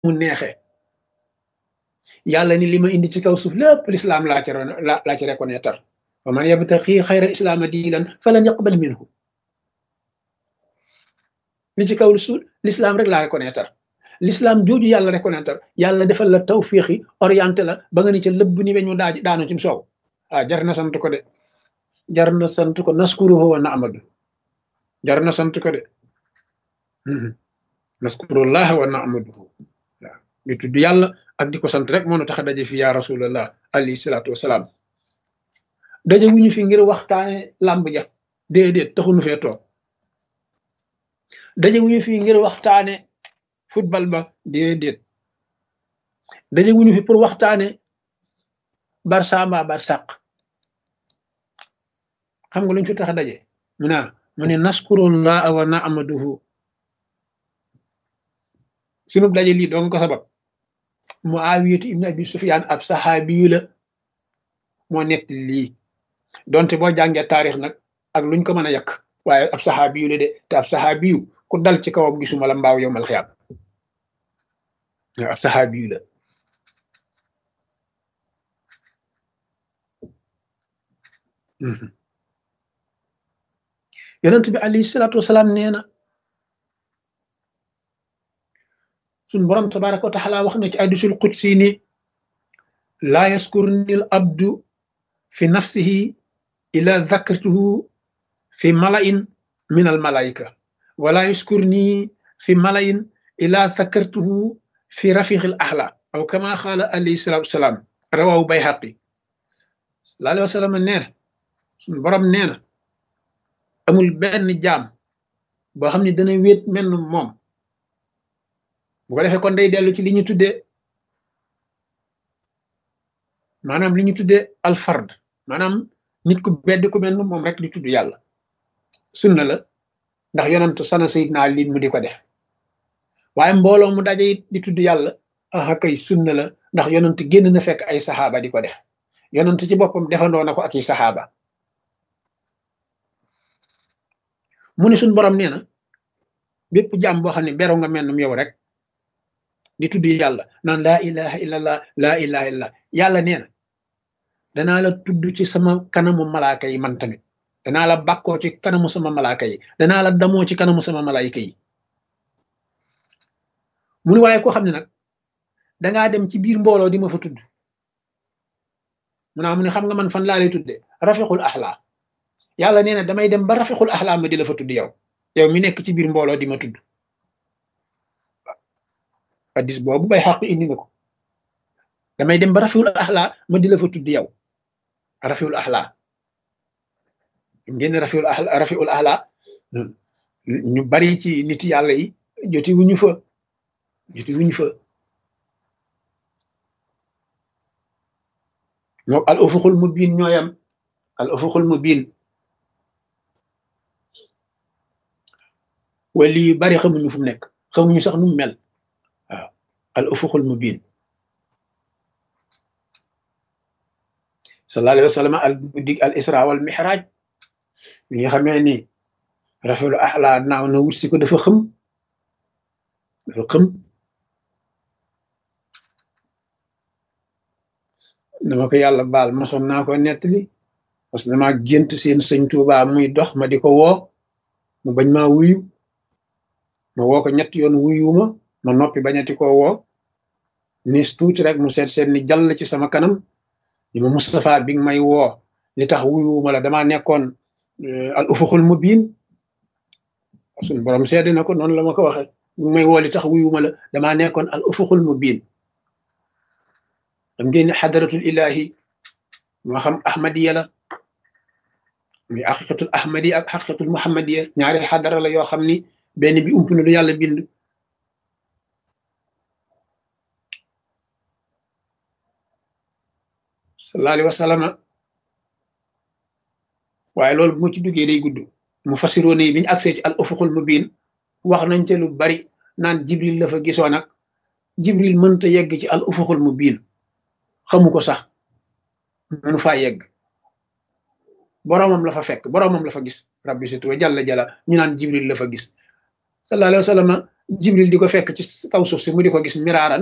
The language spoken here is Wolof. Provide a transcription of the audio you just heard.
mu neexee yàlla ni li ma indi ci kaw suuf lépp lislaam laa ci laa ci reconnaître wa man yabtaxi xayra islaama diinan falan yaqbal minhu li ci kaw suuf lislaam rek laa reconnaître l'islam jooju yàlla reconnaître yàlla defal la tawfiixi orienté la ba nga ni ca lëbb ni weñu daaj daanu ci soow ah jar na sant ko de jar na sant ko naskuruhu wa naamadu jar na sant ko de naskurullah wa naamaduhu waaw ñu tudd yàlla ak di ko sant rek moo nu tax a daje fi ya rasulallah alayhi salaatu wasalaam daje wuñu fi ngir waxtaane làmb ja déedéet taxunu fee toog daje wuñu fi ngir waxtaane football ba déedéet daje wuñu fi pour waxtaane barça mbaa barsàq xam nga luñ fi tax a daje mu naa mu ne naskurullah wa naamaduhu sunu daje lii doon ko sabab muawiyatu ibn abi sufyan ab saxaabiyu la moo nett lii donte boo jàngee taarix nag ak luñ ko mën a yàq waaye ab saxaabiyu la de te ab saxaabiyu ku dal ci kawam gisuma la mbaaw yow mal xiyaam ab saxaabiyu la yonent bi alayhi salaatu wasalaam nee na suñ borom tabaraka wa taala wax na ci hadiisul qudsi ni laa yaskurni al abdu fi nafsihi ila dhakartuhu fi mala'in min al malaika wala yaskurni fi mala'in ila dhakartuhu fi rafiq al ahla aw kama qaala alayhi salaatu wasalaam rawahu bayhaqi sallallahu alayhi wa sallam nee na suñ borom nee na amul benn jaam boo xam ne dana wéet menn moom bu ko defee kon day dellu ci li ñu tuddee maanaam li ñu tuddee alfard maanaam nit ku bedd ku mel moom rek di tudd yàlla sunna la ndax yonantu sana sayidna Ali mu di ko def waaye mbooloo mu daje it di tudd yàlla aha kay sunna la ndax yonantu génn na fekk ay saxaaba di ko def yonantu ci boppam defandoo na ko ak i saxaaba mu ne suñ borom nee na bépp jàmm boo xam ne beru nga mel yow rek di tudd yàlla naan laa ilaha illallah laa ilaha illallah yàlla nee na danaa la tudd ci sama kanamu malaaka yi man tamit danaa la bàkkoo ci kanamu sama malaaka yi danaa la damoo ci kanamu sama malaayika yi mu ne waaye koo xam ne nag dangaa dem ci biir mbooloo di ma fa tudd mu naa mu ne xam nga man fan laa lay tudde rafiqul axlaa yàlla nee na damay dem ba rafiqul axlaa ma di la fa tudd yow yow mi nekk ci biir mbooloo di ma tudd addis boobu bay xaq indi nga ko damay dem ba rafiul axlaa ma di la fa tudd yow rafiul axlaa ngeen rafiul axlaa rafiul axlaa ñu bari ci nit yàlla yi joti wuñu fa joti wuñu fa ñoo al ufuqul mubin ñooyam al ufuqul mubin wali yu bari xamuñu fu mu nekk xamuñu sax nu mu mel waaw al ufuqul mubin sallallahu alayhi wa sallam al guddig al isra wal mihraj bi nga xamee ni rafiul ahla naaw na wut si ko dafa xëm dafa xëm dama ko yàlla baal mosoon naa ko nettali parce que dama gént seen sëñ Tuubaa muy dox ma di ko woo mu bañ maa wuyu ma woo ko ñett yoon wuyuma ma noppi bañati ko woo nis tuuti rek mu seet seet ni jàll ci sama kanam ni ma Moustapha bi nga may woo li tax wuyuma la damaa nekkoon al ufuxul mubin suñu borom seede na ko noonu la ma ko waxe bi may woo li tax wuyuma la damaa nekkoon al ufuxul mubin xam ngeen ni xadaratul ilahi moo xam ahmadiya la muy xaqiqatul ahmadiya ak xaqiqatul muhammadiya ñaari xadara la yoo xam ni benn bi ump na du yàlla bind sallallahu alayhi wa sallam waaye loolu bu ma ci duggee day gudd mu fasiroo ne bi ñu agsee ci al ufuqul mubin wax nañ te lu bari naan jibril la fa gisoo nag jibril mënta yegg ci al ufuqul mubin xamu ko sax mënu faa yegg boroomam la fa fekk boroomam la fa gis rabbi situ wa jalla jalla ñu naan jibril la fa gis sallallahu alayhi wa sallam jibril di ko fekk ci kaw suuf si mu di ko gis miraaran